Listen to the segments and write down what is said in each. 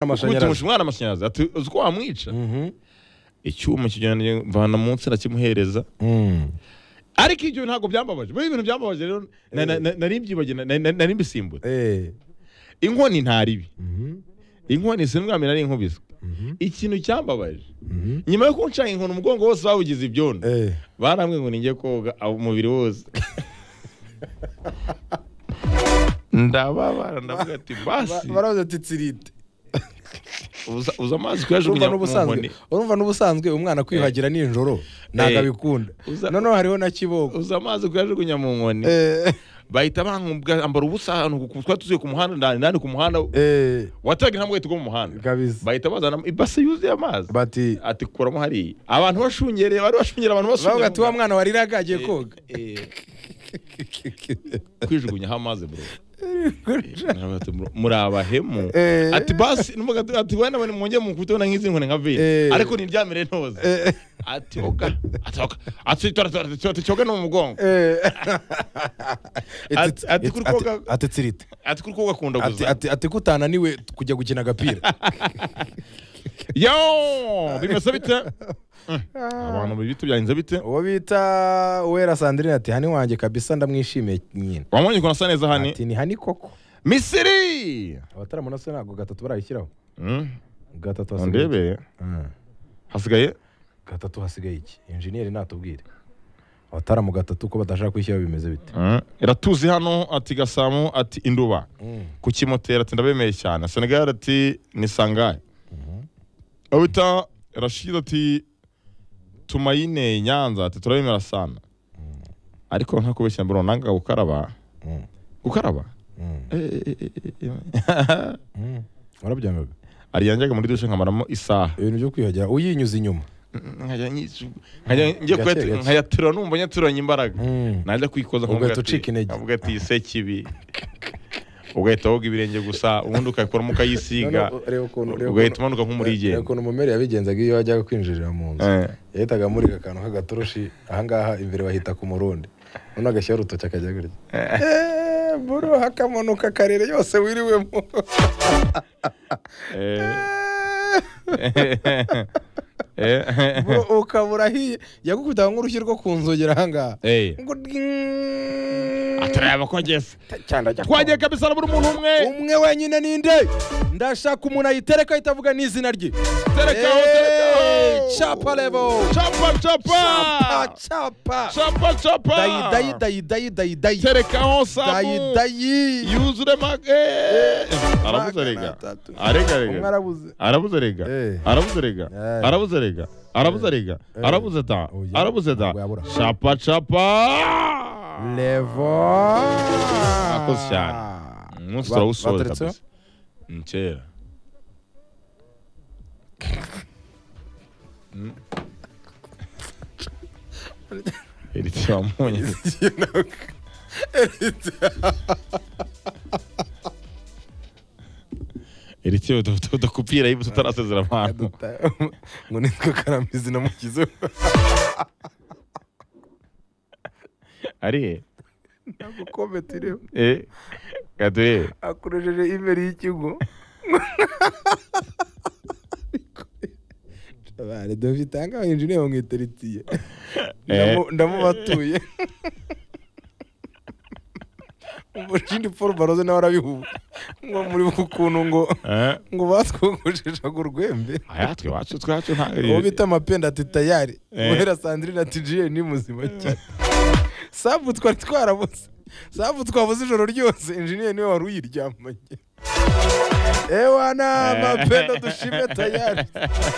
amashanyarazi. Gute umwana amashanyarazi ati uzi ko wamwica icyuma kijyana mvana munsi arakimuhereza ariko ibyo ntabwo byambabaje buriya ibintu byambabaje rero na- na- na- nari mbyibagiwe na- na- nari mbisimbura Eh. inkoni ntaribi Mhm. inkoni sinumwamira ari inkubiswe ikintu cyambabaje nyuma yo kunca inkoni umugongo wose bawugize ibyondo Eh. barambwiye ngo ninjye koga aho umubiri wose ndababara ndavuga ati Ba- basi baravuze ati tsirite uza uza amazi urumva kuyajugunya mu n'ubusanzwe nkoni urumva n'ubusanzwe umwana kwihagira nijoro ntabwo Eh. abikunda Uza- noneho hariho na kiboko uza amazi kuyajugunya mu nkoni Eh. bahita bankumbwa ambara ubusa ahantu ku- twari tuzuye ku muhanda ndani ndani ku muhanda Eh. wataraga nta bwahita bwo mu muhanda kabisa bahita bazana ibase yuzuye amazi bati ati kuramo hariya abantu bashungereye bari bashungera abantu bavuga ati wa bashungera mwana wariraga agiye koga kwijugunyaho amazi bro Naravuga ati, "Bro, muri abahemu Eh. ati basi numvaga ati- ati wenda bane mwongeye mukubiteho na nk'izi nkoni nka vino Eh. ariko ntibyamire ntoze Eh. ati oga ati oga ati tora tora tora cyoga no mu mugongo Eh. Ati- ati kuri Ati- koga- ati tsirite ati kuri ko gakunda ati guza ati ati kutananiwe kujya gukina agapira yo bimeze bite Eh, abantu bibi tubyanze bite uwo bita uwera sandrine ati hani wanjye kabisa ndamwishimiye nyine wamubonye ukuntu asa neza hani ati ni hani koko misiri abataramuno se ntabwo gatatu barayishyiraho Mm, gatatu hasigaye undebe iki? Mm. hasigaye gatatu hasigaye iki injeniyeri natubwire abataramu gatatu ko badashaka kwishyiraho bimeze bite Mm, iratuzi hano ati gasamu ati induba ku kimotera ati ndabemeye cyane senegal ati ni sangahe aho bita rashid ati tumayine nyanza ati turabemera sana ariko nta kubeshya mbere nanga gukaraba Mm. gukaraba Mm. Eh, eh, eh, eh, eh. Mm. warabyangaga ariyanjaga muri dushe nkamaramo isaha ibintu byo kwiyuhagira uyinyuza inyuma nkajya nyisu- nkajya njye Gake, kuyatu- gake. nkayaterura numva nyaturanye imbaraga Mm. najya Ugahita kwikoza nkavuga ati- ucika intege. nkavuga ati ise kibi ugahita woga ibirenge gusa ubundi ukakuramo ukayisiga Noneho, reba ukuntu- reba ugahita ukuntu- umanuka nk'umurigenda reba ukuntu mumeri yabigenzaga iyo yajyaga kwinjirira mu nzu Eh. yahitaga amurika akantu k'agatoroshi ahangaha imbere bahita ku murundi noneho agashyiraho urutoki akajya gutya eee buru hakamanuka akarere yose wiriwemo Eh, Eee, eh, bro, ukaba urahiye yagukubitaga nk'urushyi rwo ku nzogera ahangaha eh. ngo ding. atureba ko ageze cyane ajya twagiye kabisa na buri muntu umwe umwe wenyine ninde ndashaka umuntu ayitereka ahita avuga n'izina rye terekaho Eh, terekaho capa level. capa capa capa capa capa dayi dayi dayi dayi dayi dayi terekaho dayi samu dayi yuzure mage arabuze Magana rega atatu. arega umwe rega arabuze arabuze rega Eh. arabuze rega Eh. arabuze rega arabuze rega Eh. arabuze da Oya. arabuze da Ntabwo yabura. capa capa levo Akoze cyane. umunsi Ba- turawusoza baturetseho? kabisa Ni kera Mm. Iri tiwamunye. Iri tiyo tudakupira iyo tutarasezera abantu ngo nitwe karamizi namukize ari ntabwo kometi iriho eh gaduye akoresheje imeri y'ikigo Bare dufitanga abayinjiniya bamwitaritiye ndamubatuye umushindi paul baroze nawe arabihuba ngo muri ukuntu ngo eh ngo batwogosheshaga urwembe ayatwe wacu twacu ntabwo uwo bita amapenda ati tayari Eh. muhera sandrine ati jiye ni muzima cyane sabu twari twarabuze sabu twabuze ijoro ryose injiniya niwe wari uyiryamanye ewana mapenda dushime tayari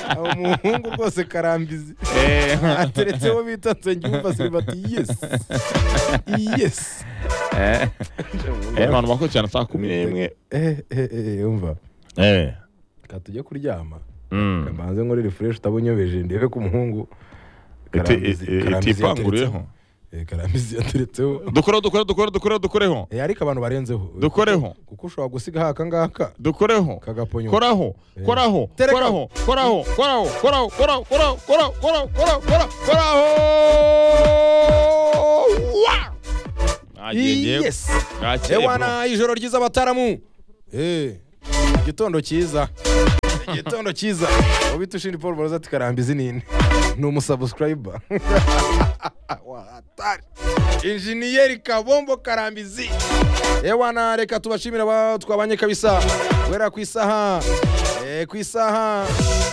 aho muhungu rwose karambizi eh ateretse uwo bita nsengiyumva silivati yesi yesi eh eh abantu bakoze cyane saa kumi n'imwe Eh, eh, eh, yumva eh reka tujye kuryama mm mbanze nkore refresh utabunyobeje ndebe ko umuhungu iti Karambizi- iti- Karambizi itipanguriyeho Eh, karambizi yateretseho dukore dukore dukore dukore dukoreho Eh, ariko abantu barenzeho dukoreho kuko ushobora gusiga aha akangaka dukoreho kagaponywa koraho Eh. koraho Tereka. koraho koraho koraho koraho koraho koraho koraho koraho koraho koraho koraho wa Nagengeye- Yes. Nakeye, bro. ewana ijoro ryiza abataramu Eh, igitondo cyiza igitondo cyiza ubita ushindi paul baraza ati karamba izi nini ni umusabusikarayiba wahatari injiniyeri kabombo karambizi yewe na reka tubashimira aba twabanye kabisa guhera ku isaha eh, ku isaha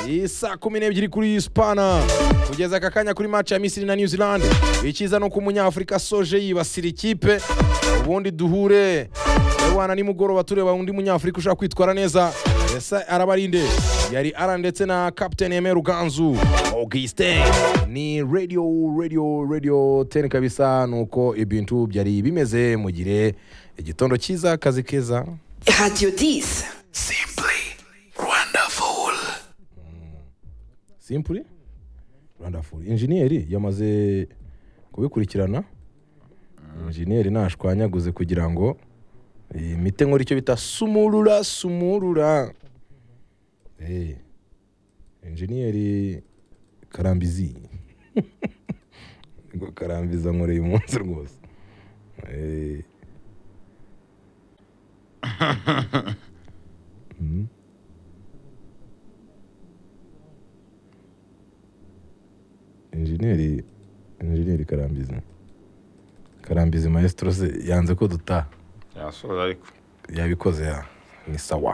iyi saa kumi n'ebyiri kuri spana kugeza aka kanya kuri match ya misiri na new zealand icyiza ni uko umunyafurika soje yibasira ikipe ubundi duhure yewana nimugoroba tureba undi munyafurika ushaka kwitwara neza esa arabarinde yari ara ndetse na captain eme ruganzu augustin ni radio radio radio ten kabisa nuko ibintu byari bimeze mugire igitondo cyiza akazi keza Radio 10. simpuri rwandafuri injeniyeri yamaze kubikurikirana injeniyeri ntashwanyaguze kugira ngo iyi mite nkora icyo bita sumurura sumurura Eh, injeniyeri karambizi ngo karambiza nkoreye umunsi rwose Eh, injeniyeri injeniyeri karambizi karambizi maestro se yanze ko dutaha yasoza ariko yabikoze ya ni sawa